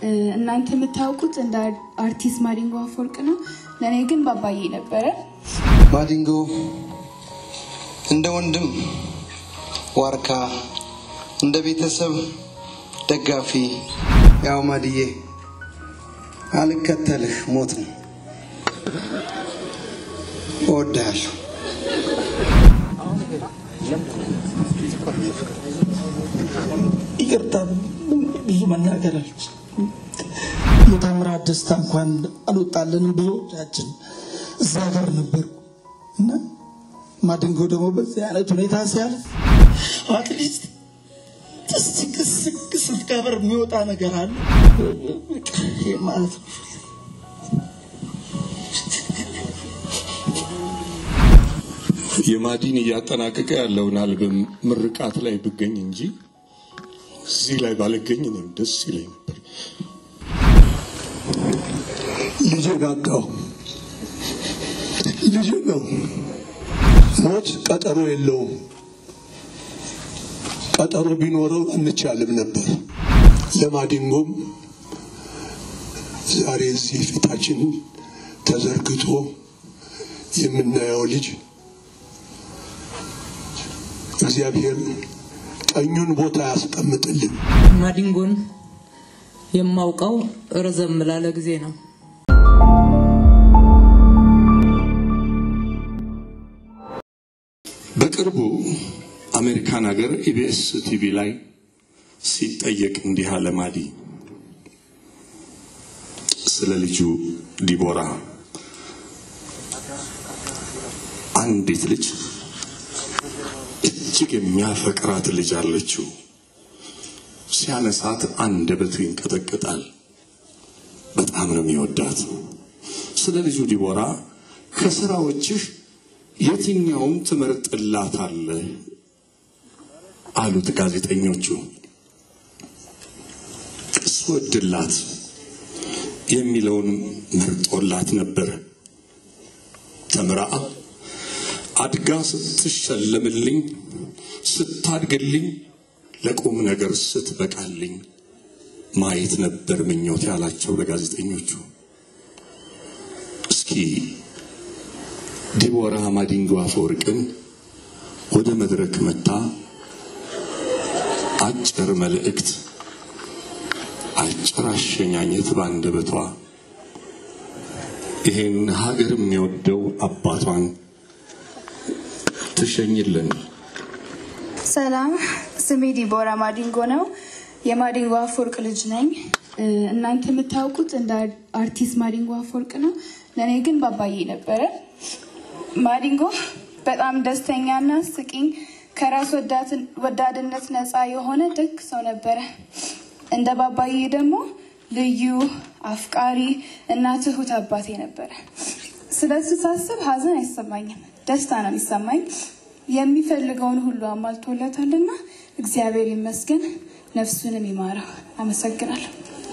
እናንተ የምታውቁት እንደ አርቲስት ማዲንጎ አፈወርቅ ነው። ለእኔ ግን ባባዬ ነበረ። ማዲንጎ እንደ ወንድም ዋርካ፣ እንደ ቤተሰብ ደጋፊ። ያው ማድዬ አልከተልህ ሞት ነው። እወድሃለሁ። ይቅርታ ብዙ መናገር አልችልም። የታምራት ደስታ እንኳን አልወጣልንም። ብዙዎቻችን እዛ ጋር ነበሩ እና ማዲንጎ ደግሞ በዚህ አይነት ሁኔታ ሲያልፍ አትሊስት ስክስክ ስትቀብር የሚወጣ ነገር አለ ይህ ማለት ነው። የማዲን እያጠናቀቀ ያለውን አልበም ምርቃት ላይ ብገኝ እንጂ እዚህ ላይ ባልገኝ እኔም ደስ ይለኝ ነበር። ልጄ ጋጋው ልጄ ነው። ሞት ቀጠሮ የለውም። ቀጠሮ ቢኖረው አንቻልም ነበር። ለማዲንጎም ዛሬ እዚህ ፊታችን ተዘርግቶ የምናየው ልጅ እግዚአብሔር ቀኙን ቦታ ያስቀምጥልን። ማዲንጎን የማውቀው ረዘም ላለ ጊዜ ነው። በቅርቡ አሜሪካን ሀገር ኢቢኤስ ቲቪ ላይ ሲጠየቅ እንዲህ አለ ማዲ ስለ ልጁ ዲቦራ አንዲት ልጅ እጅግ የሚያፈቅራት ልጅ አለችው። ሲያነሳት አንደበቱ ይንቀጠቀጣል። በጣም ነው የሚወዳት። ስለ ልጁ ዲቦራ ከስራዎችህ የትኛውም ትመርጥላታለህ አሉት ጋዜጠኞቹ። ስወድላት የሚለውን መርጦላት ነበር። ተምራ አድጋ ስትሸለምልኝ፣ ስታድግልኝ፣ ለቁም ነገር ስትበቃልኝ ማየት ነበር ምኞት ያላቸው ለጋዜጠኞቹ። እስኪ ዲቦራ ማዲንጎ አፈወርቅን ወደ መድረክ መታ አጭር መልእክት፣ አጭር አሸኛኘት ባንደበቷ ይሄን ሀገር የሚወደው አባቷን ትሸኝልን። ሰላም፣ ስሜ ዲቦራ ማዲንጎ ነው። የማዲንጎ አፈወርቅ ልጅ ነኝ። እናንተ የምታውቁት እንደ አርቲስት ማዲንጎ አፈወርቅ ነው። ለእኔ ግን ባባዬ ነበረ። ማዲንጎ በጣም ደስተኛና ስቂኝ፣ ከራስ ወዳድነት ነፃ የሆነ ደግ ሰው ነበረ። እንደ ባባዬ ደግሞ ልዩ አፍቃሪ እና ትሁት አባቴ ነበረ። ስለሱ ሳስብ ሀዘን አይሰማኝም፣ ደስታ ነው የሚሰማኝ። የሚፈልገውን ሁሉ አሟልቶለታልና እግዚአብሔር ይመስገን፣ ነፍሱንም ይማረው። አመሰግናለሁ።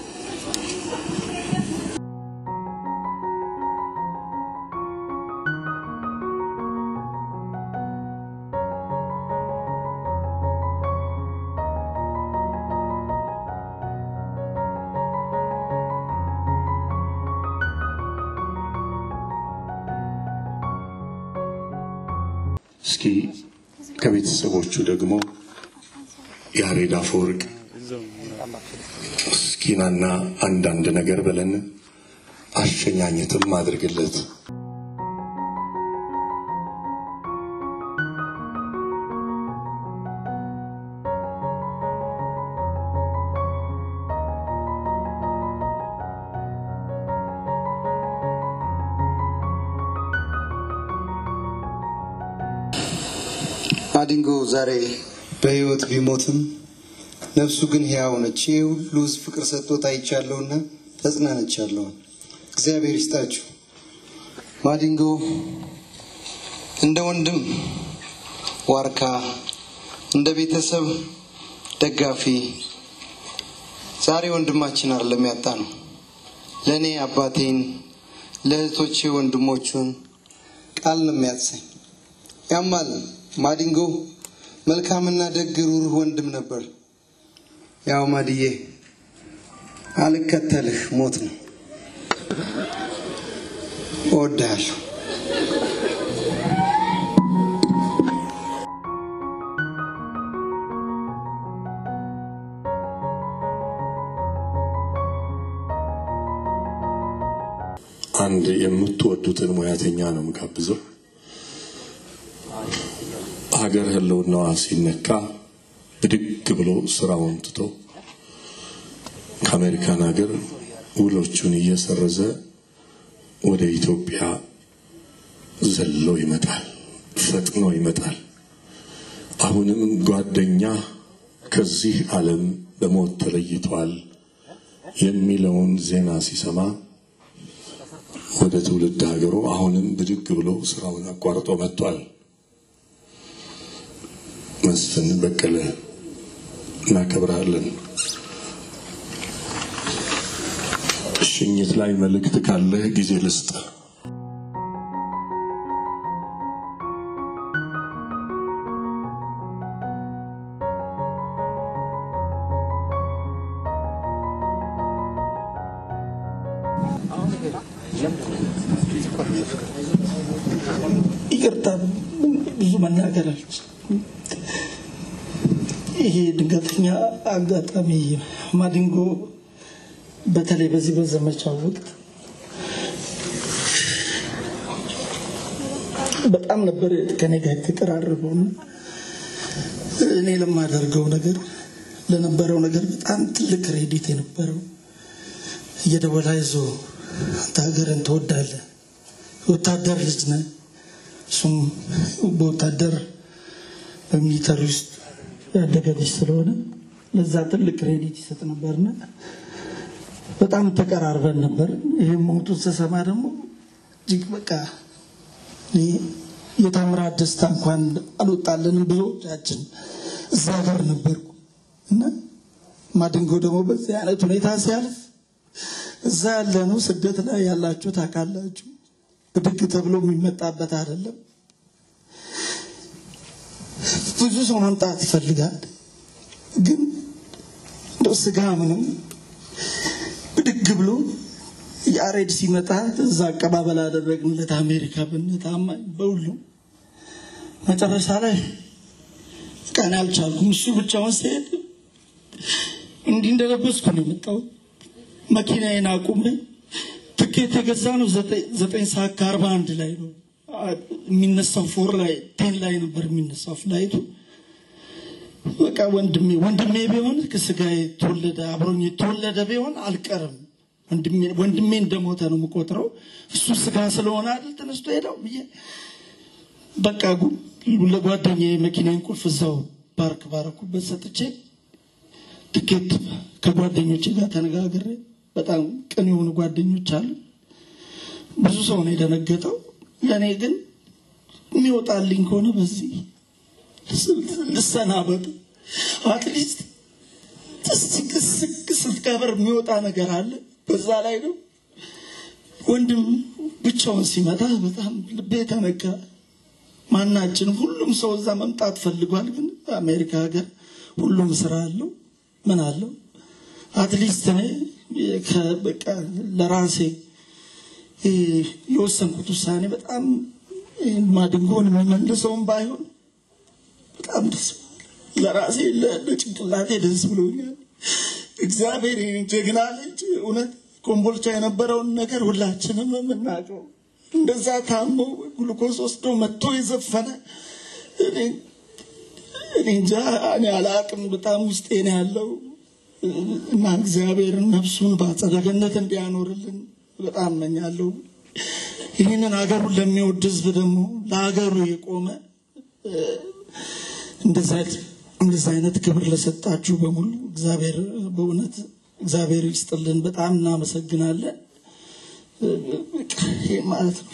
እስኪ ከቤተሰቦቹ ደግሞ ያሬድ አፈወርቅ እስኪናና አንዳንድ ነገር በለን አሸኛኘትም አድርግለት። ማዲንጎ ዛሬ በህይወት ቢሞትም ነፍሱ ግን ሕያው ነች። ይህ ሁሉ ሕዝብ ፍቅር ሰጥቶት አይቻለሁና ተጽናንቻለሁ። እግዚአብሔር ይስጣችሁ። ማዲንጎ እንደ ወንድም ዋርካ፣ እንደ ቤተሰብ ደጋፊ ዛሬ ወንድማችን አይደለም ያጣ ነው። ለእኔ አባቴን፣ ለእህቶቼ ወንድሞቹን ቃል ነው የሚያሰኝ። ያማል ማዲንጎ መልካምና ደግ ሩሩህ ወንድም ነበር። ያው ማድዬ አልከተልህ ሞት ነው። እወድሃለሁ። አንድ የምትወዱትን ሙያተኛ ነው የምጋብዘው። ሀገር ህልውናዋ ሲነካ ብድግ ብሎ ስራውን ትቶ ከአሜሪካን ሀገር ውሎቹን እየሰረዘ ወደ ኢትዮጵያ ዘሎ ይመጣል፣ ፈጥኖ ይመጣል። አሁንም ጓደኛ ከዚህ ዓለም በሞት ተለይቷል የሚለውን ዜና ሲሰማ ወደ ትውልድ ሀገሩ አሁንም ብድግ ብሎ ስራውን አቋርጦ መጥቷል። መስፍን በቀለ እናከብርሃለን። ሽኝት ላይ መልእክት ካለህ ጊዜ ልስጥ። ይቅርታ ብዙ መናገር አልችልም። ይሄ ድንገተኛ አጋጣሚ ማዲንጎ በተለይ በዚህ በዘመቻው ወቅት በጣም ነበር ከኔ ጋር የተቀራረበው እና እኔ ለማደርገው ነገር ለነበረው ነገር በጣም ትልቅ ክሬዲት የነበረው እየደወለ አይዞህ አንተ ሀገርን ትወዳለህ፣ ወታደር ልጅ ነህ እሱም በወታደር በሚሊተሪ ውስጥ ያደገ ልጅ ስለሆነ ለዛ ትልቅ ክሬዲት ይሰጥ ነበርና በጣም ተቀራርበን ነበር። ይህም ሞቱን ስሰማ ደግሞ እጅግ በቃ እኔ የታምራት ደስታ እንኳን አልወጣልንም ብዙዎቻችን እዛ ጋር ነበርኩ እና ማድንጎ ደግሞ በዚህ አይነት ሁኔታ ሲያልፍ እዛ ያለ ነው ስደት ላይ ያላችሁ ታውቃላችሁ። ብድግ ተብሎ የሚመጣበት አይደለም። ብዙ ሰው መምጣት ይፈልጋል፣ ግን እንደው ስጋ ምንም ብድግ ብሎ የአሬድ ሲመጣ እዛ አቀባበል አደረግንለት። አሜሪካ ብነት አማኝ በሁሉም መጨረሻ ላይ ቀን አልቻልኩም። እሱ ብቻውን ሲሄድ እንዲህ እንደለበስኩ ነው የመጣው። መኪናዬን አቁሜ ትኬት የገዛ ነው ዘጠኝ ሰዓት ከአርባ አንድ ላይ ነው የሚነሳው። ፎር ላይ ቴን ላይ ነበር የሚነሳው ፍላይቱ። በቃ ወንድሜ ወንድሜ ቢሆን ከስጋ የተወለደ አብሮኝ የተወለደ ቢሆን አልቀርም። ወንድሜ እንደሞተ ነው የምቆጥረው። እሱ ስጋ ስለሆነ አይደል ተነስቶ ሄደው ብዬ በቃ ለጓደኛ የመኪናን ቁልፍ እዛው ፓርክ ባረኩበት ሰጥቼ ትኬት ከጓደኞቼ ጋር ተነጋግሬ በጣም ቅን የሆኑ ጓደኞች አሉ። ብዙ ሰው ነው የደነገጠው። ለእኔ ግን የሚወጣልኝ ከሆነ በዚህ ልሰናበቱ አትሊስት ስቅ ስትቀበር የሚወጣ ነገር አለ። በዛ ላይ ነው ወንድም ብቻውን ሲመጣ በጣም ልቤ ተነካ። ማናችንም ሁሉም ሰው እዛ መምጣት ፈልጓል። ግን አሜሪካ ሀገር ሁሉም ስራ አለው ምን አለው። አትሊስት እኔ በቃ ለራሴ የወሰንኩት ውሳኔ በጣም ማድንጎን የሚመልሰውም ባይሆን በጣም ደስ ለራሴ ለጭንቅላቴ ደስ ብሎኛል። እግዚአብሔር ይህን ጀግና ልጅ እውነት ኮምቦልቻ የነበረውን ነገር ሁላችንም የምናውቀው እንደዛ ታሞ ግሉኮስ ወስዶ መጥቶ የዘፈነ እኔ እንጃ እኔ አላቅም። በጣም ውስጤ ነው ያለው እና እግዚአብሔርን ነፍሱን በአጸደ ገነት እንዲያኖርልን በጣም እመኛለሁ። ይህንን ሀገሩን ለሚወድ ህዝብ ደግሞ ለሀገሩ የቆመ እንደዚህ አይነት ክብር ለሰጣችሁ በሙሉ እግዚአብሔር በእውነት እግዚአብሔር ይስጥልን። በጣም እናመሰግናለን። ይህ ማለት ነው።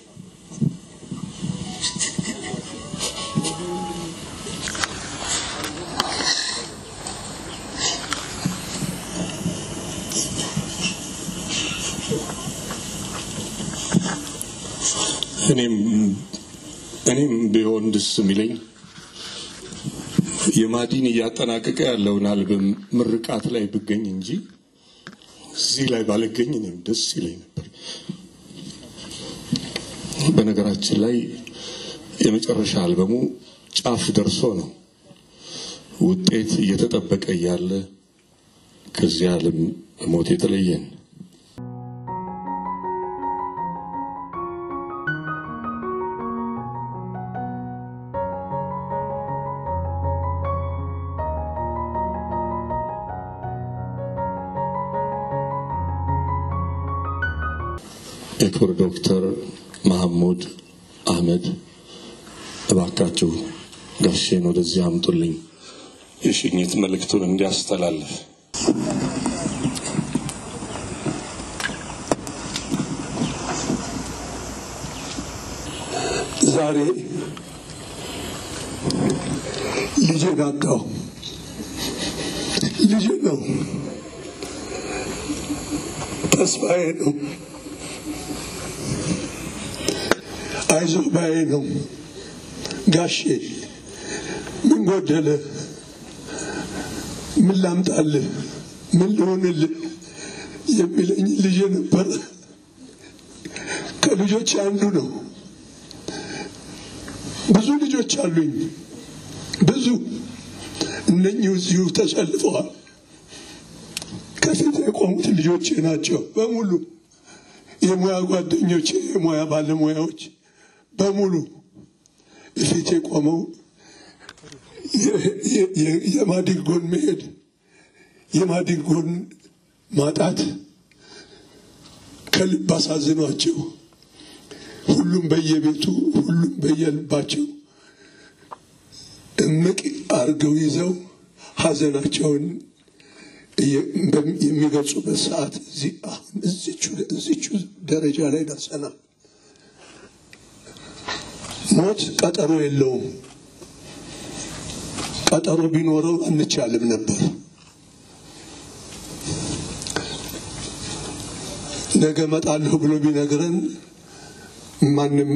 እኔም እኔም ቢሆን ደስ የሚለኝ የማዲን እያጠናቀቀ ያለውን አልበም ምርቃት ላይ ብገኝ እንጂ እዚህ ላይ ባልገኝ እኔም ደስ ይለኝ ነበር። በነገራችን ላይ የመጨረሻ አልበሙ ጫፍ ደርሶ ነው ውጤት እየተጠበቀ እያለ ከዚህ ዓለም ሞት የተለየን። የክብር ዶክተር መሐሙድ አህመድ እባካችሁ ጋሼን ወደዚህ አምጡልኝ የሽኝት መልእክቱን እንዲያስተላልፍ። ዛሬ ልጄን አጣሁ። ልጄ ነው፣ ተስፋዬ ነው፣ አይዞህ ባዬ ነው። ጋሼ ምን ጎደለ? ምን ላምጣልህ? ምን ልሆንልህ? የሚለኝ ልጄ ነበረ። ከልጆች አንዱ ነው። ብዙ ልጆች አሉኝ፣ ብዙ እነኚህ እዚሁ ተሰልፈዋል። ከፊት የቆሙት ልጆቼ ናቸው በሙሉ የሙያ ጓደኞቼ፣ የሙያ ባለሙያዎች በሙሉ ፊት የቆመው የማዲንጎን መሄድ የማዲንጎን ማጣት ከልብ አሳዝኗቸው ሁሉም በየቤቱ ሁሉም በየልባቸው እምቅ አድርገው ይዘው ሀዘናቸውን የሚገልጹበት ሰዓት አሁን እዚቹ ደረጃ ላይ ደርሰናል። ሞት ቀጠሮ የለውም። ቀጠሮ ቢኖረው አንቻልም ነበር። ነገ እመጣለሁ ብሎ ቢነግረን ማንም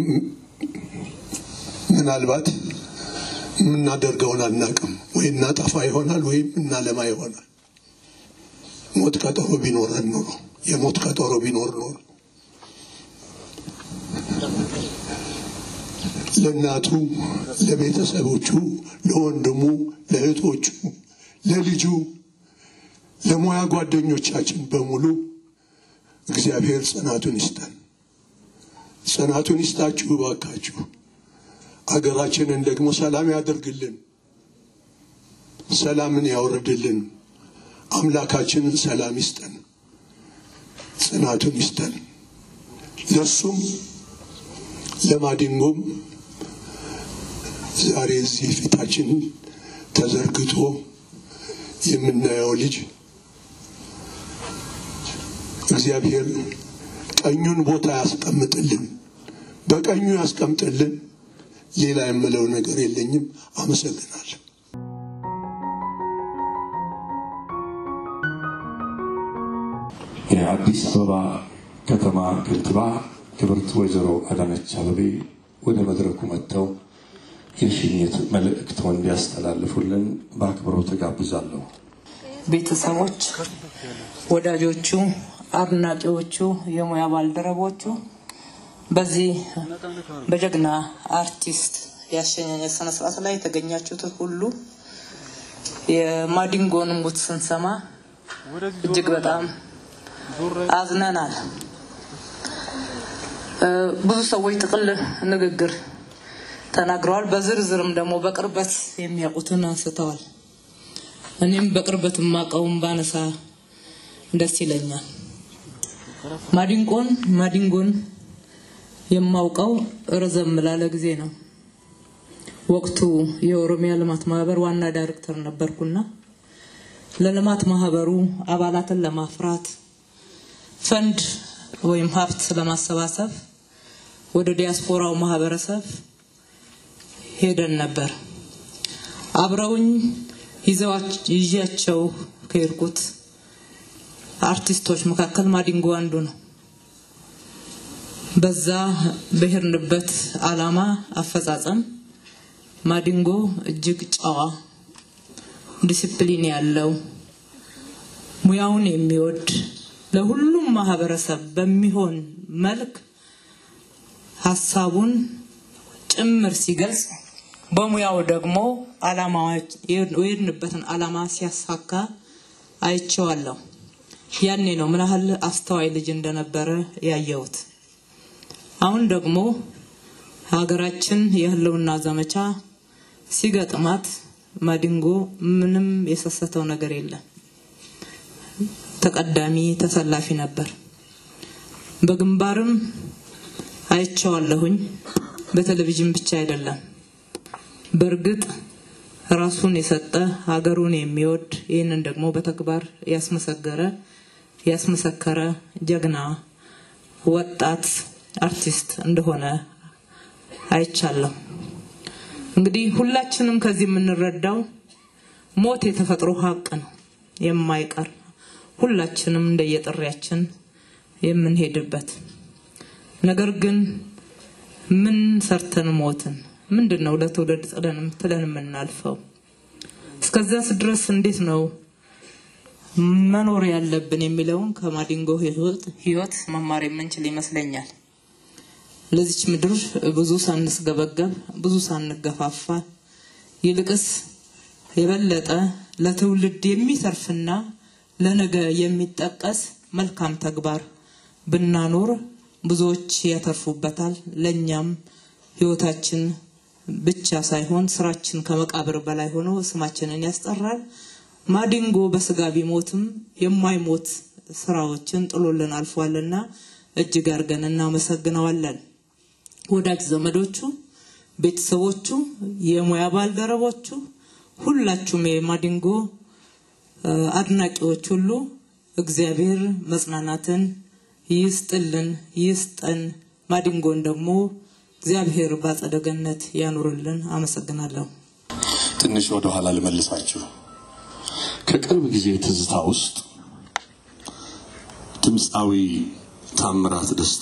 ምናልባት የምናደርገውን አናቅም። ወይ እናጠፋ ይሆናል ወይም እናለማ ይሆናል። ሞት ቀጠሮ ቢኖረን ኖሮ የሞት ቀጠሮ ቢኖር ኖሮ ለእናቱ፣ ለቤተሰቦቹ፣ ለወንድሙ፣ ለእህቶቹ፣ ለልጁ፣ ለሙያ ጓደኞቻችን በሙሉ እግዚአብሔር ጽናቱን ይስጠን። ጽናቱን ይስጣችሁ እባካችሁ። አገራችንን ደግሞ ሰላም ያደርግልን፣ ሰላምን ያውርድልን። አምላካችንን ሰላም ይስጠን፣ ጽናቱን ይስጠን። ለሱም ለማዲንጎም ዛሬ እዚህ ፊታችን ተዘርግቶ የምናየው ልጅ እግዚአብሔር ቀኙን ቦታ ያስቀምጥልን፣ በቀኙ ያስቀምጥልን። ሌላ የምለው ነገር የለኝም። አመሰግናለሁ። የአዲስ አበባ ከተማ ከንቲባ ክብርት ወይዘሮ አዳነች አበቤ ወደ መድረኩ መጥተው የሽኝት መልእክቶን እንዲያስተላልፉልን በአክብሮት ተጋብዛለሁ። ቤተሰቦች፣ ወዳጆቹ፣ አድናቂዎቹ፣ የሙያ ባልደረቦቹ በዚህ በጀግና አርቲስት የአሸኛኘት ስነ ስርዓት ላይ የተገኛችሁትን ሁሉ የማዲንጎን ሞት ስንሰማ እጅግ በጣም አዝነናል። ብዙ ሰዎች ጥቅል ንግግር ተናግረዋል። በዝርዝርም ደግሞ በቅርበት የሚያውቁትን አንስተዋል። እኔም በቅርበት የማውቀውን ባነሳ ደስ ይለኛል። ማዲንጎን ማዲንጎን የማውቀው ረዘም ላለ ጊዜ ነው። ወቅቱ የኦሮሚያ ልማት ማህበር ዋና ዳይሬክተር ነበርኩና ለልማት ማህበሩ አባላትን ለማፍራት ፈንድ ወይም ሀብት ለማሰባሰብ ወደ ዲያስፖራው ማህበረሰብ ሄደን ነበር። አብረውኝ ይዣቸው ከሄድኩት አርቲስቶች መካከል ማዲንጎ አንዱ ነው። በዛ በሄድንበት አላማ አፈጻጸም ማዲንጎ እጅግ ጨዋ፣ ዲሲፕሊን ያለው ሙያውን የሚወድ ለሁሉም ማህበረሰብ በሚሆን መልክ ሀሳቡን ጭምር ሲገልጽ በሙያው ደግሞ አላማዎች የሄድንበትን አላማ ሲያሳካ አይቼዋለሁ። ያኔ ነው ምን ያህል አስተዋይ ልጅ እንደነበረ ያየሁት። አሁን ደግሞ ሀገራችን የህልውና ዘመቻ ሲገጥማት ማዲንጎ ምንም የሰሰተው ነገር የለም። ተቀዳሚ ተሰላፊ ነበር። በግንባርም አይቼዋለሁኝ። በቴሌቪዥን ብቻ አይደለም። በእርግጥ ራሱን የሰጠ ሀገሩን የሚወድ ይህንን ደግሞ በተግባር ያስመሰገረ ያስመሰከረ ጀግና ወጣት አርቲስት እንደሆነ አይቻለሁ። እንግዲህ ሁላችንም ከዚህ የምንረዳው ሞት የተፈጥሮ ሀቅ ነው፣ የማይቀር ሁላችንም እንደየጥሪያችን የምንሄድበት ነገር ግን ምን ሰርተን ሞትን? ምንድን ነው ለትውልድ ጥለን ትለን የምናልፈው? እስከዚያስ ድረስ እንዴት ነው መኖር ያለብን የሚለውን ከማዲንጎ ህይወት መማር የምንችል ይመስለኛል። ለዚች ምድር ብዙ ሳንስገበገብ ብዙ ሳንገፋፋ ይልቅስ የበለጠ ለትውልድ የሚተርፍና ለነገ የሚጠቀስ መልካም ተግባር ብናኖር ብዙዎች ያተርፉበታል። ለእኛም ህይወታችን ብቻ ሳይሆን ስራችን ከመቃብር በላይ ሆኖ ስማችንን ያስጠራል። ማዲንጎ በስጋ ቢሞትም የማይሞት ስራዎችን ጥሎልን አልፏልና እጅግ አድርገን እናመሰግነዋለን። ወዳጅ ዘመዶቹ፣ ቤተሰቦቹ፣ የሙያ ባልደረቦቹ፣ ሁላችሁም የማዲንጎ አድናቂዎች ሁሉ እግዚአብሔር መጽናናትን ይስጥልን ይስጠን። ማዲንጎን ደግሞ እግዚአብሔር በአጸደ ገነት ያኑርልን። አመሰግናለሁ። ትንሽ ወደ ኋላ ልመልሳችሁ። ከቅርብ ጊዜ ትዝታ ውስጥ ድምፃዊ ታምራት ደስታ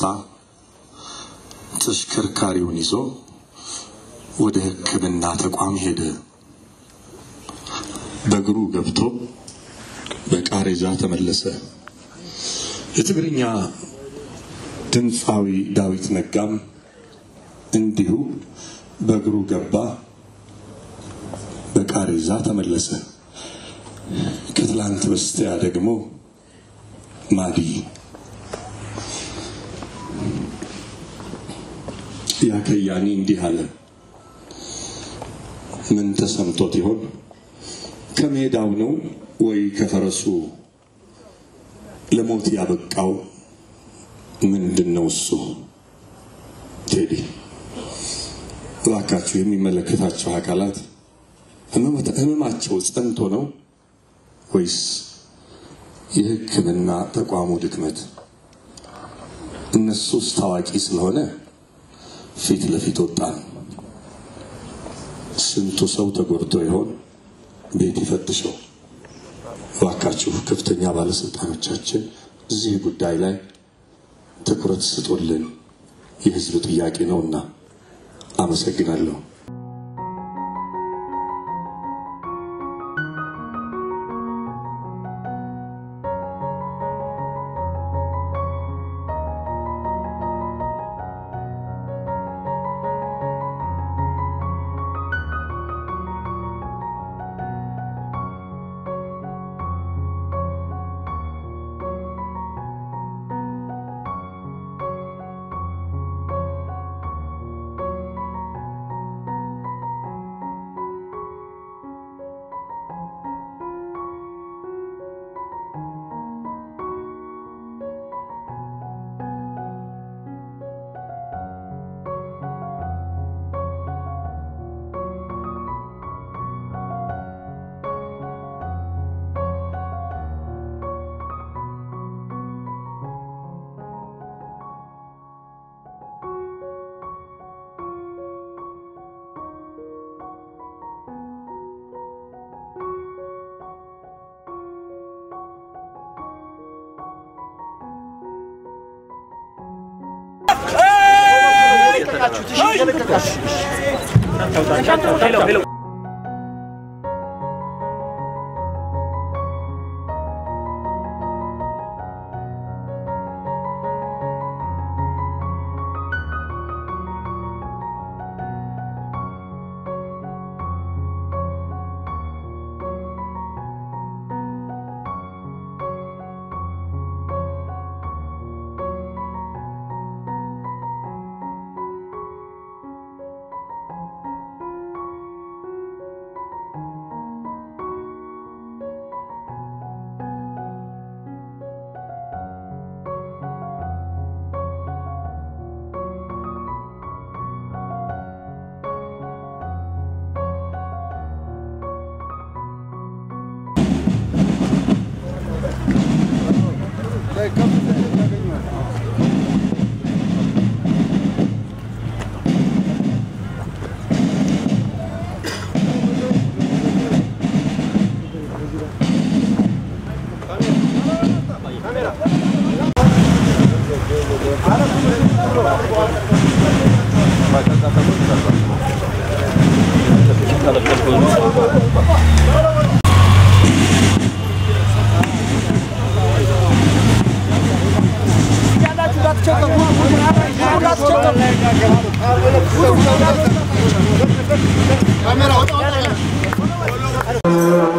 ተሽከርካሪውን ይዞ ወደ ሕክምና ተቋም ሄደ። በእግሩ ገብቶ በቃሬዛ ተመለሰ። የትግርኛ ድምፃዊ ዳዊት ነጋም እንዲሁ በእግሩ ገባ፣ በቃሬዛ ተመለሰ። ከትላንት በስቲያ ደግሞ ማዲ ያ ከያኒ እንዲህ አለ። ምን ተሰምቶት ይሆን? ከሜዳው ነው ወይ ከፈረሱ ለሞት ያበቃው ምንድን ነው እሱ? ቴዲ እባካችሁ የሚመለከታቸው አካላት ህመማቸው ጸንቶ ነው ወይስ የሕክምና ተቋሙ ድክመት? እነሱስ ታዋቂ ስለሆነ ፊት ለፊት ወጣን። ስንቱ ሰው ተጎድቶ ይሆን? ቤት ይፈትሸው። እባካችሁ ከፍተኛ ባለስልጣኖቻችን እዚህ ጉዳይ ላይ ትኩረት ስጡልን፣ የህዝብ ጥያቄ ነውና። አመሰግናለሁ። ካሜራ